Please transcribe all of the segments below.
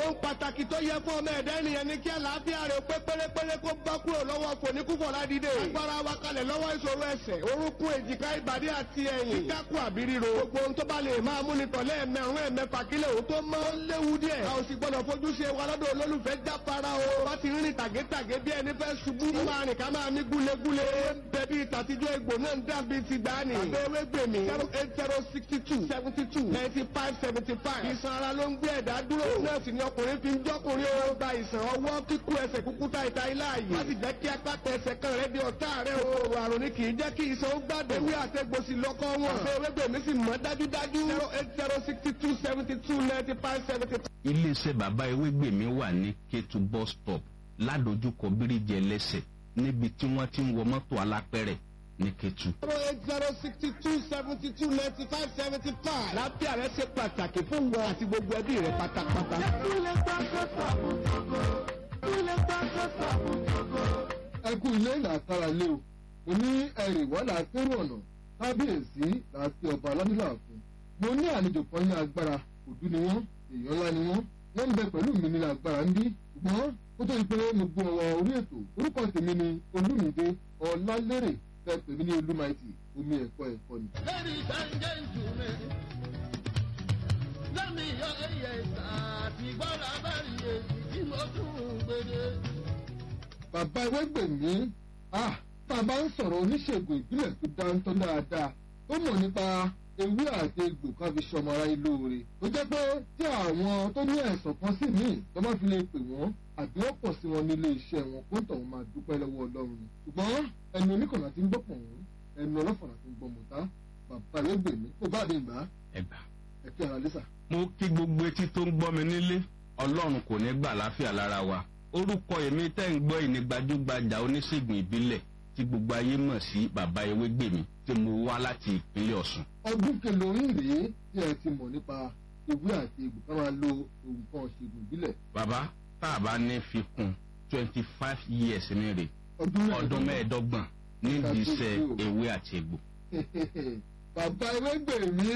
ohun pàtàkì tó yẹ fún ọmọ ẹ̀dá ènìyàn ni kí àlàáfíà rẹ̀ pé pérépéré kó bá kúrò lọ́wọ́ fòníkúfọ̀ ládìde. agbára wa kalẹ̀ lọ́wọ́ ìṣòro ẹsẹ̀ orúnkún èjìká ìbàdí àti ẹ̀yìn. kíkákù àbí ríro. gbogbo ohun tó bá lè máa mú ni tọ̀lé ẹ̀mẹ̀rún ẹ̀mẹ̀fà kílẹ̀ òun tó mọ́. ó léwu díẹ̀. a ò sì gbọ́dọ̀ fojú ṣe wa lọ́dọ̀ olólùfẹ́ jáfara o. bá ti rìn tàgétàgé bí ẹni fẹ́ ṣubú. ká máa rìn ká máa mí gúlegúle. bẹ̀bí ìtàtijọ́ egbò náà ń dàbí ti gbani. àbẹ̀wé gbèmí. zero eight zero sixty two seventy two ninety five seventy five. ìsan ara ló ń gbé ẹ̀dá dúró. nọ́ọ̀sì ni ọkùnrin fi ń jọ́kùnrin o. gba ìsàn ọwọ́ kíkú ẹsẹ̀ kúkú ta ìta ilá yìí. má sì jẹ́ kí apáta ẹsẹ̀ kan rẹ di ọ̀tá rẹ o. òrò àrùn ni kì í jẹ́ kí ìsan ó gbàdé. ewé àtẹ̀gbòsì lọ́kọ́ wọn. àbẹ̀wé gbèmí sì mọ́ dájúdájú. zero eight zero sixty two seventy two ninety five seventy five. iléeṣẹ́ bàbá ewégbèmí wà ní kétu bus stop ládojúkọ bíríjì ẹlẹ́sẹ̀ níbi tí wọ́n ti ń wọ mọ́tò alápẹ̀rẹ̀ ní kétu. zero eight zero sixty two seventy two ninety five seventy five. lábẹ́ rẹ ṣe pàtàkì fún wọn àti gbogbo ẹbí rẹ pátápátá. ẹ kú ilé làkàrà lé o mo ní ẹrì wà láàkérò ọ̀nà kábíyèsí láti ọba aládùúgbò àfún mo ní àlejò kan ní agbára òdú ni wọ́n èèyàn ńlá ni wọ́n wọ́n ń bẹ pẹ̀lú mi ní agbára ń bí ṣùgbọ́n ó tó di pé mo gbọ́ ọwọ́ orí ètò orúkọ tèmi ni olúmídé ọlálérè fẹ́ pèmí ní olúmaìtì omi ẹ̀kọ́ ẹ̀kọ́ ni. Ladies and gentlemen, let me hear a yes àti gbọ́dọ̀ abẹ́rẹ́ yẹn tí mo tún gbèdé. bàbá ewégbèmí ah tá a bá ń sọ̀rọ̀ oníṣègùn ìbílẹ̀ tó dáńtọ́ dáadáa ó mọ̀ nípa ewé àti egbò kan fi ṣọmọ ara ilé oore tó jẹ́ pé tí àwọn tó ní ẹ̀sán kan sí míì tó bá fi lè pè wọ́n àbí wọ́n pọ̀ sí wọn nílé iṣẹ́ wọn kó tọ̀hún máa dúpẹ́ lọ́wọ́ ọlọ́run ni ṣùgbọ́n ẹnu oníkànnà ti ń gbọ́ pọ̀ wọ́n ẹnu ọlọ́fọ̀nà ti ń gbọ́ mọ̀tá bàbá ewégbèmí kó bá mi gbà á ẹgbà. ẹ kí ara lẹ́sà. mo kí gbogbo etí tó ń gbọ́ mi nílé ọlọ́run kò ní gbà láfíà lára wa orúkọ èmi tẹ́ ń gbọ́ ìní gbajúgbajà oníṣègùn ìbílẹ̀ tí gbogbo ayé mọ̀ sí bàbá ewégbèmí tí mo wá láti ìpínlẹ̀ ọ̀sùn. ọdún kẹlòrín rèé tí ẹ ti mọ̀ nípa ewé àti egbò ká máa lo nǹkan ṣègùn ìbílẹ̀ bàbá tá a bá ní fi kún twenty five years ní rè ọdún ọdún mẹ́ẹ̀ẹ́dọ́gbọ̀n nídìí iṣẹ́ ewé àti egbò. bàbá ewégbèmí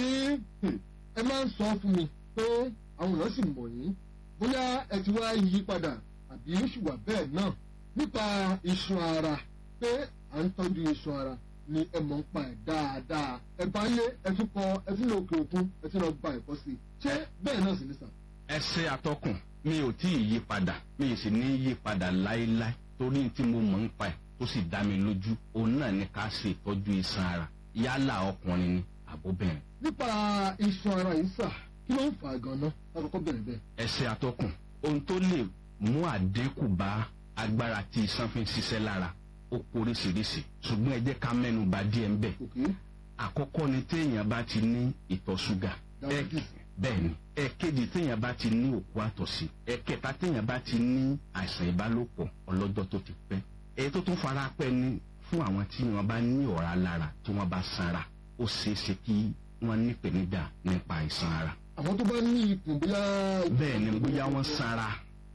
ẹ máa ń sọ fún mi pé àwọn èèyàn sì mọ̀ yín bóyá ẹ ti wá yí padà àbí ó sì wà bẹ́ẹ̀ náà nípa iṣan ara pé à ń tọ́jú iṣan ara ni ẹ mọ̀ ń pa ẹ̀ dáadáa ẹ bá yé ẹ tún kọ ẹ tún lọ òkè òkun ẹ tún lọ gba ẹ̀kọ́ sí i ṣé bẹ́ẹ̀ náà sì ní sàn. ẹsẹ atọkùn mi ò tí ì yí padà mi ì sì ní yí padà láéláé torí tí mo mọ̀ ń pa ẹ̀ tó sì dá mi lójú òun náà ní ká ṣe ìtọ́jú iṣan ara yálà ọkùnrin ni àbóbìnrin. nípa iṣan ara yìí sà kí ló ń fà á gan-an lákòókò bẹ̀rẹ̀ bẹ́ẹ̀. ẹsẹ atọkùn ohun tó lè mú àdínkù bá agbára tí iṣan fi ń ṣiṣẹ́ lára ó poríṣiríṣi ṣùgbọ́n ẹ jẹ́ ká mẹ́nu bà díẹ̀ ń bẹ̀. òkè àkọ́kọ́ ni téèyàn bá ti ní ìtọ̀ ṣúgà Diabetes. bẹ́ẹ̀ ni ẹ̀kejì téèyàn bá ti ní òkú àtọ̀sí ẹ̀kẹta téèyàn bá ti ní àìsàn ìbálòpọ̀ ọlọ́jọ́ tó ti pẹ́ èyí tó tún fara pẹ́ ni fún àwọn tí wọ́n bá ní ọ̀rá lára tí wọ́n bá sanra ó ṣeé ṣe kí wọ́n nípèníjà nípa àìsàn ara àwọn tó bá ní ikùn bóyá. bẹ́ẹ̀ ni bóyá wọ́n sanra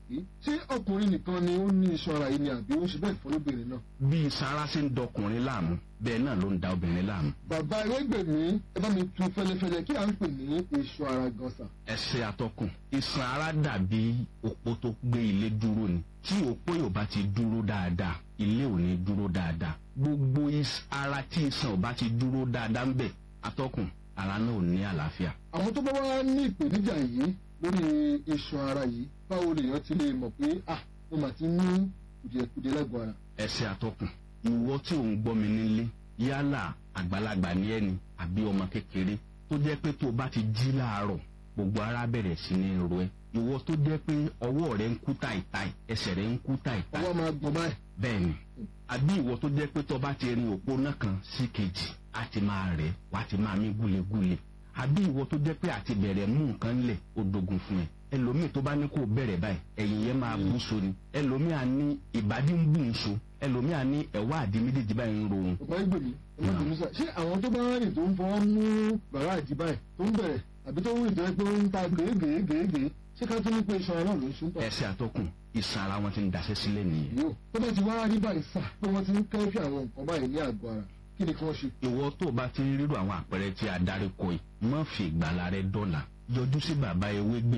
ṣé ọkùnrin nìkan ni ó ní iṣan ara yìí ni àbí ó ń ṣe bẹ́ẹ̀ fọlọ́bìnrin náà. bí sanra ṣe ń dọkùnrin láàmú bẹ́ẹ̀ náà ló ń da obìnrin láàmú bàbá ewégbèmí ẹ bá mi tu fẹlẹfẹlẹ kí à ń pè ní iṣan ara gan sà. ẹsẹ̀ atọ́kùn iṣan ara dàbí òpó tó gbé ilé dúró ni tí òpó yóò bá ti dúró dáadáa ilé ò ní dúró dáadáa gbogbo is- ara tí iṣan ò bá ti dúró dáadáa ń bẹ̀ atọ́kùn ara náà ò ní àlàáfíà. àwọn tó bá wá ní ìpèníjà yìí lórí iṣan ara yìí báwo lèèyàn ti lè mọ̀ pé ah mo mà ti ní kùdìẹ̀kùdìẹ̀ lágọ̀ọ́ ara. ẹsẹ̀ atọ́kùn ìwọ tí ò ń gbọ́ mi nílé yálà àgbàlagbà ní ẹni àbí ọmọ kékeré tó jẹ́ pé tó o bá ti jí láàárọ̀ gbogbo ara bẹ̀rẹ̀ sí ní ro ẹ ìwọ tó jẹ́ pé ọwọ́ rẹ ń kú táìtáì ẹsẹ̀ rẹ ń kú táìtáì ọwọ́ máa gbọ̀n báyìí. bẹ́ẹ̀ni àbí ìwọ tó jẹ́ pé tó bá ti rin òpó náà kan sí kejì á ti máa rẹ̀ wá ti máa mí gúlegúle àbí ìwọ tó jẹ́ pé àti bẹ̀rẹ̀ mú nǹkan lẹ̀ ó dogun fún ẹ ẹlòmíì tó bá ní kó bẹ̀rẹ̀ báyìí ẹ̀yìn yẹn máa bú so ni ẹlòmíì á ní ìbàdí ń bù ń so ẹlòmíì á ní ẹ̀wá àdí méjèèjì báyìí ń ro òun bàbá ìgbèmí ọmọ ìgbèmí sà ṣé àwọn tó bá rìn tó ń fọwọ́ mú bàrá àdì báyìí tó ń bẹ̀rẹ̀ àbí tó ń rìn tó yẹ pé ó ń ta gèégèégèégèé ṣé ká tún ní pé iṣan ara náà ló ń sún tọ̀. ẹsẹ̀ àtọkùn ìsan ara wọn ti ń daṣẹ́ sílẹ̀ nìyẹn yóò tó bá ti wá rí báyìí sà pé wọ́n ti ń kẹ́fì àwọn nǹkan báyìí ní àgọ́ ara kí ni kí wọ́n ṣe. ìwọ tó o bá ti ń rírò àwọn àpẹẹrẹ tí a darí kọ yìí má fi ìgbàlá rẹ dọ́là yọjú sí bàbá ewé gbèmí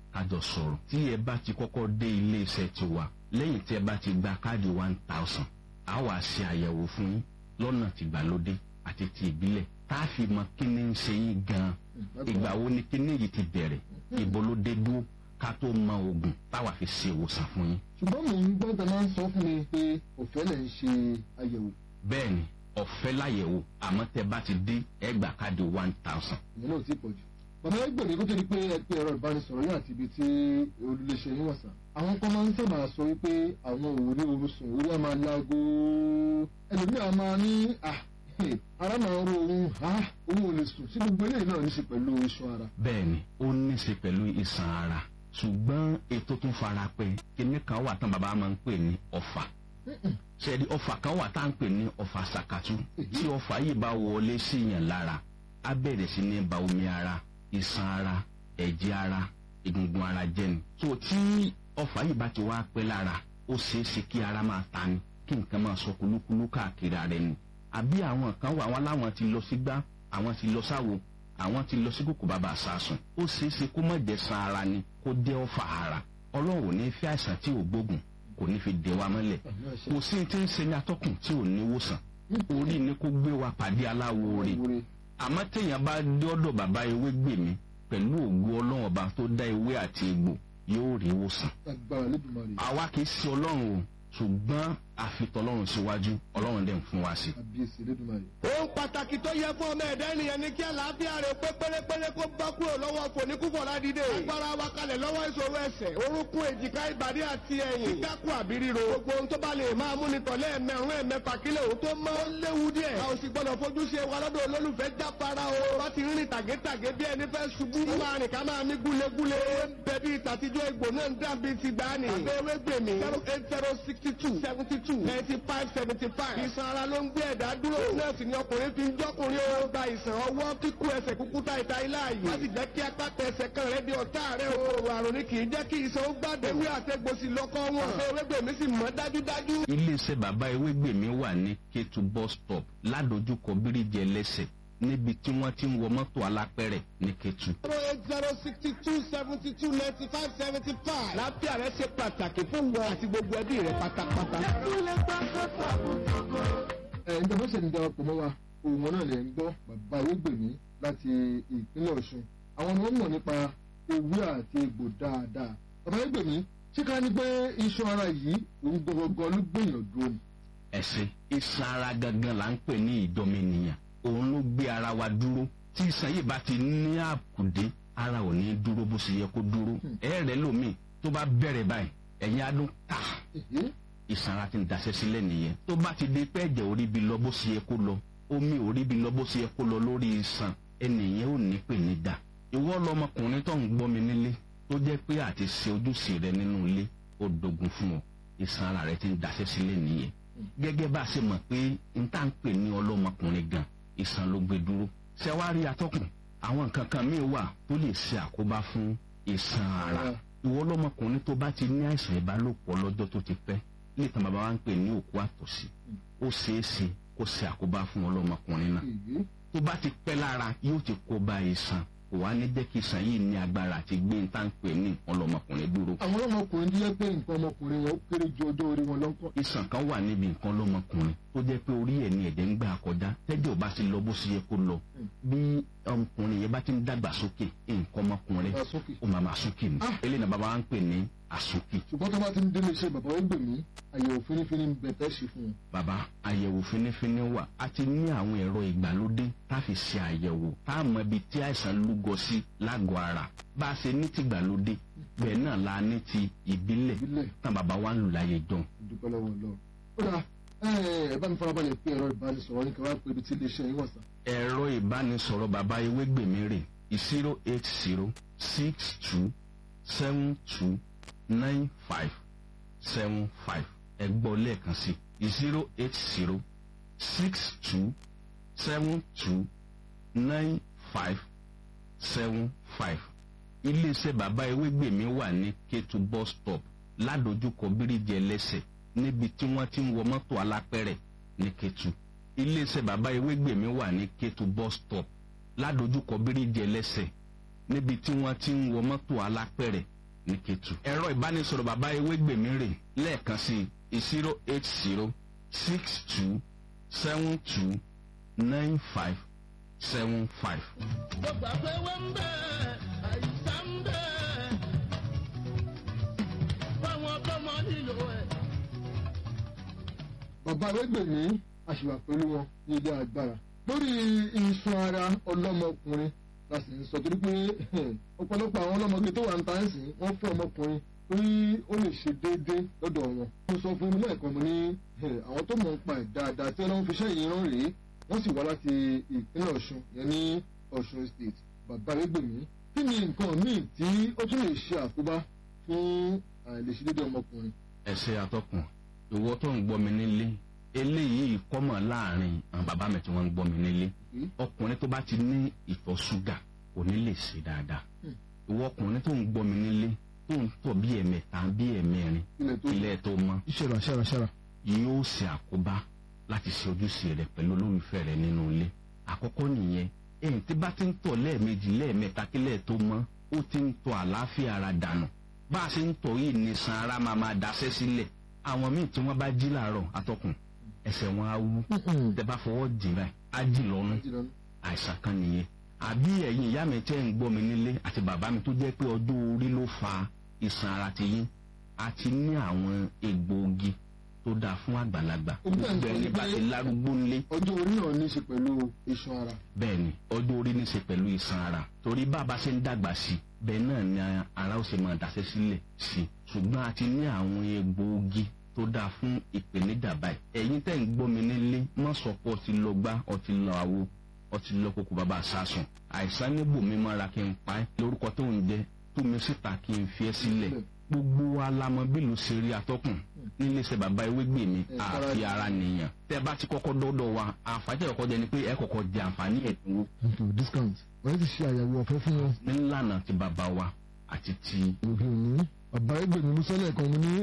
kájọ sọ̀rọ̀ tí ẹ bá ti kọ́kọ́ dé ilé iṣẹ́ tiwa lẹ́yìn tí ẹ bá ti gba káàdì one thousand a wá ṣe àyẹ̀wò fún yín lọ́nà tìgbàlódé àti ti ìbílẹ̀ tá a fi mọ kí ni ń ṣe yín gan-an ìgbà wo ni kíní yìí ti bẹ̀rẹ̀ ibo ló dé dúró ká tó mọ oògùn táwa fi ṣe ìwòsàn fún yín. ṣùgbọ́n mò ń gbọ́ tẹ máa ń sọ fún mi pé òfẹ́ lẹ̀ ń ṣe àyẹ̀wò bẹ́ẹ̀ ni ọ̀fẹ́ láyẹ̀wò àmọ́ tẹ bá ti dé ẹgbà káàdì one thousand. ìyẹn náà ti pọ̀ jù. bàbá ẹgbẹ̀rún kó tó di pé ẹ pé ẹ̀rọ ìbánisọ̀rọ̀ yóò àti ibi tí olùléṣẹ́ yín wọ̀ sàn. àwọn kan máa ń sábà sọ wípé àwọn ò rí oorun sùn orí á máa láago ẹlòmíràn máa ní à ara máa ń ro ohun ha òun ò lè sùn sí gbogbo eléyìí náà ní í ṣe pẹ̀lú iṣan ara. bẹ́ẹ̀ ni ó ní í ṣe pẹ̀lú ìsàn ara ṣùgbọ́n ètò tún fara pẹ́ kíní kan wà tán bàbá máa ń pè ní ọ̀fà ṣẹ́ni ọ̀fà kan wà tá à ń pè ní ọ̀fà ṣàkàtú tí ọ̀fà yìí bá wọlé sí yàn lára á bẹ̀rẹ̀ sí ní ba omi ara ìsàn ara ẹ̀jẹ̀ ara egungun ara jẹ́ ni. tó tí ọ̀fà yìí bá ti wá pẹ́ lára ó ṣeé ṣe kí ara máa ta ni kí nǹkan máa sọ kúlúkúlú káàkiri ara ẹni. àbí àwọn kan wà wọn láwọn ti lọ sígbá àwọn ti lọ sáwo àwọn ti lọ sí kòkò bàbá àsásùn ó ṣeé ṣe kó má jẹ́ san ara ni kó jẹ́ ọ̀fà ara ọlọ́run ò ní fi àìsàn tí ò gbógun kò ní fi dè wa mọ́lẹ̀ kò sí ti ń ṣe ní atọ́kùn tí ò ní wòsàn orí ni kó gbé wa pàdé aláwo rè àmọ́ téèyàn bá dọ́dọ̀ bàbá ewé gbè mí pẹ̀lú ògo ọlọ́run ọba tó dá ewé àti egbò yóò rí wòsàn. agbára lẹ́dùnmarè àwa kì í ṣe ọlọ́run o ṣùgbọ́n àfitọ́lọ́run síwájú ọlọ́run dẹ̀ ń fún wa sí. àbíyèsí lẹ́dùnmarè. ohun pàtàkì tó yẹ fún ọmọ ẹ̀dá ènìyàn ni kí àlàáfíà rẹ̀ pé pérépéré kó bá kúrò lọ́wọ́ fòníkúfọ̀ ládìde. agbára wa kalẹ̀ lọ́wọ́ ìṣòro ẹsẹ̀ orúnkún èjìká ìbàdí àti ẹ̀yìn. kíkákù àbí ríro. gbogbo ohun tó bá lè máa mú ni tọ̀lé ẹ̀mẹ̀rún ẹ̀mẹ̀fà kílẹ̀ òun tó mọ́. ó léwu díẹ̀. a ò sì gbọ́dọ̀ fojú ṣe wa lọ́dọ̀ olólùfẹ́ jáfara o. wá ti rìn tàgétàgé bí ẹni fẹ́ ṣubú. ó máa rìn ká máa mí gúlegúle. bẹ̀bí ìtàtijọ́ egbò náà ń dàbí ti gbani. àbẹ̀wé gbèmí. zero eight zero sixty two seventy two ninety five seventy five. ìsan ara ló ń gbé ẹ̀dá dúró. nọ́ọ̀sì ni ọkùnrin fi ń jọ́kùnrin o. gba ìsàn ọwọ́ kíkú ẹsẹ̀ kúkú ta ìta ilá yìí. wọ́n sì jẹ́ kí apáta ẹsẹ̀ kan rẹ̀ di ọ̀tá rẹ̀ o. òrò àrùn ni kì í jẹ́ kí ìsan ó gbàdé. ewé àtẹ̀gbòsì lọ́kọ́ wọn. àbẹ̀wé gbèmí sì mọ́ dájúdájú. iléeṣẹ́ bàbá ewé gbè mí wà ní kétu bus stop ládojúkọ bíríjì ẹlẹ́sẹ̀ níbi tí wọ́n ti ń wọ mọ́tò alápẹ̀rẹ̀ ní kétu. zero eight zero sixty two seventy two ninety five seventy five. lápẹ́ rẹ̀ ṣe pàtàkì fún wọn àti gbogbo ẹbí rẹ̀ pátápátá. ẹ ǹjẹ́ bó ṣe ń darapọ̀ mọ́ wa òun náà lè ń gbọ́ bàbá ewégbèmí láti ìpínlẹ̀ ọ̀ṣun àwọn ni wọ́n mọ̀ nípa ewé àti egbò dáadáa bàbá ewégbèmí ṣé ká ní pé iṣan ara yìí òun gbọgbọgbọ ló gbìyànjú dúró ni. ẹ̀sìn iṣan ara gangan là ń pè ní ìdọ́mẹnìyàn òun ló gbé ara wa dúró tí iṣan yìí bá ti ní àkùdé ara ò ní dúró bó ṣe yẹ kó dúró ẹ̀rẹ̀ lómi tó bá bẹ̀rẹ̀ báyìí ẹ̀yin adún ká Èhé, ìsan ara ti ń daṣẹ́ sílẹ̀ nìyẹn tó bá ti di pé ẹ̀jẹ̀ orí bi lọ bó ṣe yẹ kó lọ omi orí bi lọ bó ṣe yẹ kó lọ lórí iṣan ẹnìyẹn ò ní pè ní dà ìwọ lọmọkùnrin tó ń gbọ́ mi nílé tó jẹ́ pé àti ṣe ojúṣe rẹ nínú ilé ó dogun fún ọ ìsan ara rẹ ti ń daṣẹ́ sílẹ̀ nìyẹn gẹ́gẹ́ bá a ṣe mọ̀ pé n tá ń pè ní ọlọ́mọkùnrin gan ìsan ló gbé dúró ṣẹ́wárí atọ́kùn àwọn nǹkan kan míì wà tó lè ṣe àkóbá fún ìsan ara ìwọ lọmọkùnrin tó bá ti ní àìsàn ìbálòpọ̀ lọ́jọ́ tó ti pẹ́ nítan bàbá wa ń pè ní òkú àtọ̀sí ó ṣeé ṣe kó ṣe àkóbá fún ọlọ́mọkùnrin náà èhé. tó bá ti pẹ́ lára yóò ti kó bá ìsàn kò wá ní jẹ́ kí ìsàn yìí ní agbára àti gbé ń tá ń pè ní ọlọ́mọkùnrin dúró. àwọn ọmọkùnrin tó yẹ pé nǹkan ọmọkùnrin wọn ó kéré ju ọjọ́ orí wọn lọ́kọ̀. ìsàn kan wà níbi nǹkan lọ́mọkùnrin tó jẹ́ pé orí ẹ̀ ní ẹ̀jẹ̀ ń gbà kọjá tẹ́jọ́ bá ti lọ bó ṣe yẹ kó lọ bí ọmọkùnrin yẹn bá ti ń dàgbà sókè nǹkan ọmọkùnrin Wá sókè. ó máa máa sókè ni Ah. eléyìí náà bàbá wa ń pè ní àsókè. ṣùgbọ́n tó bá ti ń délé iṣẹ́ bàbá ewégbèmí àyẹ̀wò fínífíní ń bẹ̀ tẹ́ ṣe fún un. bàbá àyẹ̀wò fínífíní wà a ti ní àwọn ẹ̀rọ ìgbàlódé tá a fi ṣe àyẹ̀wò tá a mọ ibi tí àìsàn lúgọ sí lágọ̀ọ́ ara bá a ṣe ní ti ìgbàlódé bẹ́ẹ̀ náà la ní ti ìbílẹ̀ ìbílẹ̀ tán bàbá wa ń lù láyé jọ. ìdúpẹ́ lọ́wọ́ lọ. ó dà ẹ bá mi farabalẹ̀ pé ẹ̀rọ ìbánisọ̀rọ̀ ní káwá pé ibi tí iléeṣẹ́ yín wà sá. ẹ̀rọ ìbánisọ̀rọ̀ bàbá ewégbèmí rè zero eight zero six two seven two nine five seven five ẹ gbọ́ lẹ́ẹ̀kan sí zero eight zero six two seven two nine five seven five iléeṣẹ́ bàbá ewégbèmí wà ní kétu bus stop ládojúkọ bíríjì ẹlẹ́sẹ̀ níbi tí wọ́n ti ń wọ mọ́tò alápẹ̀rẹ̀ ní kétu iléeṣẹ́ bàbá ewégbèmí wà ní kétu bus stop ládojúkọ bíríjì ẹlẹ́sẹ̀ níbi tí wọ́n ti ń wọ mọ́tò alápẹ̀rẹ̀ ní Kétu. ẹ̀rọ ìbánisọ̀rọ̀ bàbá ewégbèmí rè lẹ́ẹ̀kan sí zero eight zero six two seven two nine five seven five. gbogbo àpẹwẹ ń bẹ àìsàn ń bẹ fáwọn tọmọ nílò ẹ. bàbá arẹ́gbẹ̀mí àṣìwà pẹ̀lú wọn ní ilé agbára lórí iṣan ara ọlọ́mọkùnrin la sì ń sọ torí pé ọ̀pọ̀lọpọ̀ àwọn ọlọ́mọge tó wà ń ta ẹ̀sìn wọ́n fẹ́ ọmọkùnrin torí ó lè ṣe déédéé lọ́dọ̀ wọn. mo sọ fún mi lẹ́ẹ̀kan mo ní àwọn tó mọ̀ ń pa ẹ̀ dáadáa tí wọ́n fi iṣẹ́ yìí rán rèé wọ́n sì wá láti ìpínlẹ̀ ọ̀ṣun yẹn ní ọ̀ṣun state bàbá arẹ́gbẹ̀mí kí ni nǹkan míì tí ó tún lè ṣe àkóbá fún àìlèṣedéédéé ọmọkùnrin. ẹsẹ atọkùn ìwọ tó ń gbọ́ mi nílé eléyìí kọ́mọ̀ láàrin àwọn bàbá mi tí wọ́n ń gbọ́ mi nílé ọkùnrin tó bá ti ní ìtọ̀ ṣúgà kò ní lè ṣe dáadáa ìwọ ọkùnrin tó ń gbọ́ mi nílé tó ń tọ̀ bí ẹ̀mẹta bí ẹ̀mẹrin ilẹ̀ tó ilẹ̀ tó mọ́ ṣẹ̀rà ṣẹ̀rà ṣẹ̀rà. yóò ṣe àkóbá láti ṣe ojúṣe rẹ pẹ̀lú olólùfẹ́ rẹ nínú ilé àkọ́kọ́ nìyẹn èyí tí bá ti ń tọ̀ lẹ́ẹ̀mejì lẹ́ẹ̀mẹta kílẹ̀ tó mọ́ ó ti ń tọ̀ àlàáfíà ara dànù bá a ṣe ń tọ̀ yìí ní san ara máa máa daṣẹ́ sílẹ̀ àwọn míì tí wọ́n bá jí làárọ̀ atọ́kùn ẹsẹ̀ wọn á wú tẹ bá fọwọ́ jì báyìí á jì lọ́nu àìsàn kan nìyẹn àbí ẹ̀yin ìyá mi tẹ́ ń gbọ́ mi nílé àti bàbá mi tó jẹ́ pé ọjọ́ orí ló fa ìsàn ara ti yín àti ní àwọn egbòogi tó dáa fún àgbàlagbà Omi náà ń sọ bẹ́ẹ̀ ni bá wípé- ti lárúgbó ńlé ọjọ́ orí náà ní í ṣe pẹ̀lú iṣan ara. bẹ́ẹ̀ ni ọjọ́ orí ní í ṣe pẹ̀lú ìsàn ara torí bàbá ṣe ń dàgbà sí i bẹ́ẹ̀ náà ni ara ó ṣe máa daṣẹ́ sílẹ̀ sí i ṣùgbọ́n a ti ní àwọn egbòogi tó dáa fún ìpèníjà báyìí ẹ̀yin tẹ́ ń gbọ́ mi nílé má sọ pé ọtí lọ gbá ọtí lọ àwo ọtí lọ kókó bàbá sásùn àìsàn níbò mi máa ra kí n pa ẹ́ lórúkọ tó ń jẹ tú mi síta kí n fi ẹ́ sílẹ̀ gbogbo wa la mọ bí ló ṣe rí atọ́kùn nílé iṣẹ́ bàbá ewégbè mi Ẹ, àfi ara- ara nìyàn tẹ́ bá ti kọ́kọ́ dọ́dọ̀ wa àǹfààní ẹ̀kọ́ jẹ ni pé ẹ kọ́kọ́ jẹ àǹfààní ẹ̀dínwó ètò discount wọ́n ti ṣe àyẹ̀wò ọ̀fẹ́ fún wọn. nílànà ti bàbá wa àti ti òbí òní bàbá ẹgbẹ̀mí mú sọ́lẹ̀ kan mo ní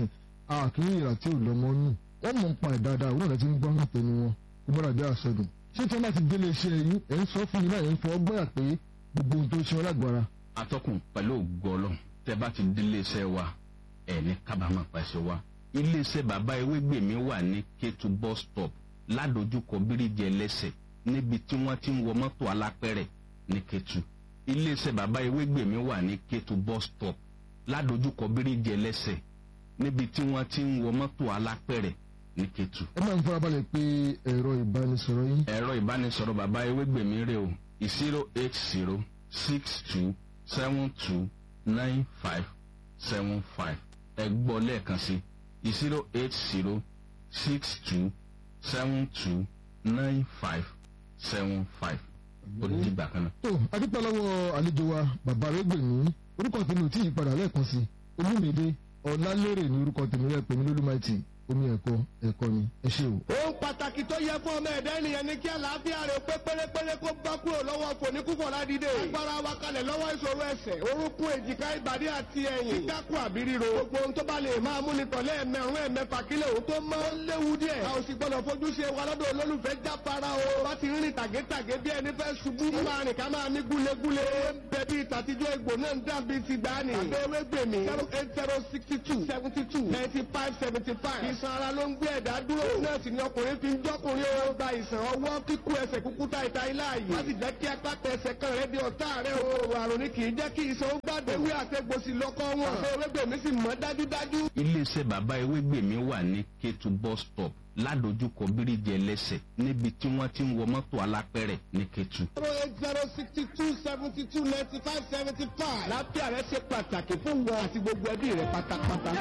àkíní ìrà tí ò lọ́mọ nù wọ́n mọ̀ ń pa ẹ̀ dáadáa òun náà ti ń gbọ́ hàn tẹnu wọn kó mọ́ra bí àṣọdùn. ṣé tí wọ́n bá ti délé iṣẹ́ yín ẹ̀ ń sọ fún mi náà ẹ̀ ń fọ ọgbọ́n pé gbogbo ohun tó ń ṣe wọn lágbára. atọ́kùn pẹ̀lú ògbọ́lọ́ tẹ́ bá ti délé iṣẹ́ wa ẹ̀ ní kábàámọ̀ pàṣẹ wa iléeṣẹ́ bàbá ewégbèmí wà ní Kétu bus stop ládojúkọ bíríjì ẹlẹ́sẹ̀ níbi tí wọ́n ti ń wọ mọ́tò alápẹ̀rẹ̀ ní Kétu iléeṣẹ́ bàbá ewégbèmí wà ní Kétu bus stop ládojúkọ bíríjì ẹlẹ́sẹ̀ níbi tí wọ́n ti ń wọ mọ́tò alápẹ̀rẹ̀ ní Kétu ẹ máa ń farabalẹ̀ pé ẹ̀rọ ìbánisọ̀rọ̀ yín ẹ̀rọ ìbánisọ̀rọ̀ bàbá ewégbèmí rè o zero eight zero six two seven two nine five seven five ẹ gbọ́ lẹ́ẹ̀kan sí zero eight zero six two seven two nine five seven five ó di ìgbà kan náà. tó adúpẹ́ lọ́wọ́ àlejò wa bàbá ẹgbẹ̀mí orúkọ tèmi ò tí ì padà lẹ́ẹ̀kan sí olúmídé ọ̀làlérè ní orúkọ tèmi rẹ̀ pèmí lólúmáìtì omi ẹ̀kọ́ ẹ̀kọ́ ni ẹ ṣé o. ohun pàtàkì tó yẹ fún ọmọ ẹ̀dá ènìyàn ni kí àlàáfíà rẹ̀ pé pérépéré kó bá kúrò lọ́wọ́ fòníkúfọ̀ ládìde. agbára wa kalẹ̀ lọ́wọ́ ìṣòro ẹsẹ̀ orúnkún èjìká ìbàdí àti ẹ̀yìn. kíkákù àbí ríro. gbogbo ohun tó bá lè máa mú ni tọ̀lé ẹ̀mẹ̀rún ẹ̀mẹ̀fà kílẹ̀ òun tó mọ́. ó léwu díẹ̀. a ò sì gbọ́dọ̀ fojú ṣe wa lọ́dọ̀ olólùfẹ́ jáfara o. bá ti rìn tàgétàgé bí ẹni fẹ́ ṣubú. ká máa rìn ká máa mí gúlegúle. bẹ́ẹ̀ bí ìtàtijọ́ egbò náà ń dàbí ti gbani. àbẹ̀wé gbèmí zero eight zero sixty two seventy two ninety five seventy five. ìsan ara ló ń gbé ẹ̀dá dúró. nọ́ọ̀sì ni ọkùnrin fi ń jọ́kùnrin ó gba ìsàn ọwọ́ kíkú ẹsẹ̀ kúkú ta ìta ilá yìí. láti jẹ́ kí apáta ẹsẹ̀ kan rẹ̀ di ọ̀tá rẹ̀ o. àrùn ni kì í jẹ́ kí ìsàn ó gbàdé. ewé àtẹ̀gbòsì lọ́kọ́ wọn. àbẹ̀wé gbèmí sì mọ́ dájúdájú. iléeṣẹ́ bàbá ewégbèmí wà ní Kétu bus stop ládojúkọ bíríjì ẹlẹ́sẹ̀ níbi tí wọ́n ti ń wọ mọ́tò alápẹ̀rẹ̀ ní Kétu. zero eight zero sixty two seventy two ninety five seventy five. lápẹ́ rẹ̀ ṣe pàtàkì fún wọn àti gbogbo ẹbí rẹ̀ pátápátá.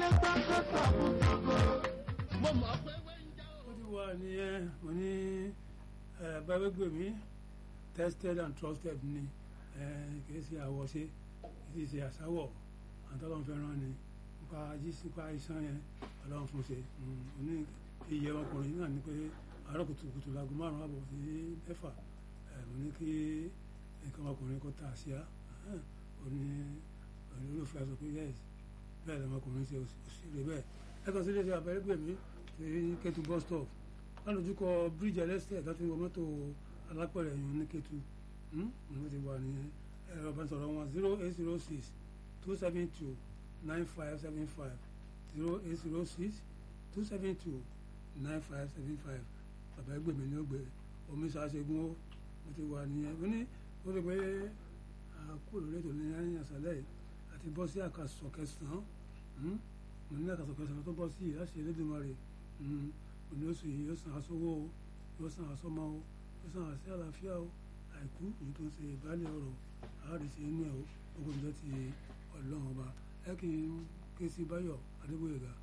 mo mọ̀ pé wẹ́ńjà o. ó ti wà nìyẹn mo ní báwẹ́gbẹ̀mí tested and trusted ni kì í ṣe àwọ̀ṣe kì í ṣe àṣàwọ̀ àtọ́lọ́n fẹ́ràn ni nípa jíṣí nípa iṣan yẹn ọlọ́run fún ṣe mo ní iye ọkùnrin náà ni pé àárọ̀ kùtùkùtù láago márùn-ún àbọ̀ sí mẹ́fà eh, mo ní kí nǹkan ọkùnrin kó ta àṣìá ó ní olólùfẹ́ sọ pé yes bẹ́ẹ̀ lọ́mọkùnrin ṣe òṣèré bẹ́ẹ̀ ẹ̀kan sílé ṣe àbẹ̀rẹ̀gbẹ̀mí sí Kétu bus stop lálójúkọ bíríjì ẹlẹ́sẹ̀ láti wọ mọ́tò alápẹ̀rẹ̀ yìí ní Kétu ní wọ́n ti wà ní ẹ̀rọ ìbánisọ̀rọ̀ wọn zero eight zero six two seven two nine five seven five zero eight zero six two seven two nine five seven five bàbá ẹgbẹ́ mi ní ó gbé omi ṣàṣegun ó mo ti wà nìyẹn mo ní ó rí pé àkúrò lórí ètò ní ẹ̀yìn àṣálẹ́ yìí àti bọ́ sí àkàsọ̀ kẹsàn-án mo ní àkàsọ̀ kẹsàn-án tó bọ́ sí yìí láti Elédùmarè mo ní oṣù yìí yóò san aṣọwó o yóò san aṣọmọ o yóò san àṣẹ àlàáfíà o àìkú èyí tó ń ṣe ìbálẹ̀ ọ̀rọ̀ àádìsí inú ẹ̀ o gbogbo ìjọ ti ọlọ́run ọba ẹ kì í ké sí Báyọ̀ Adébóyèga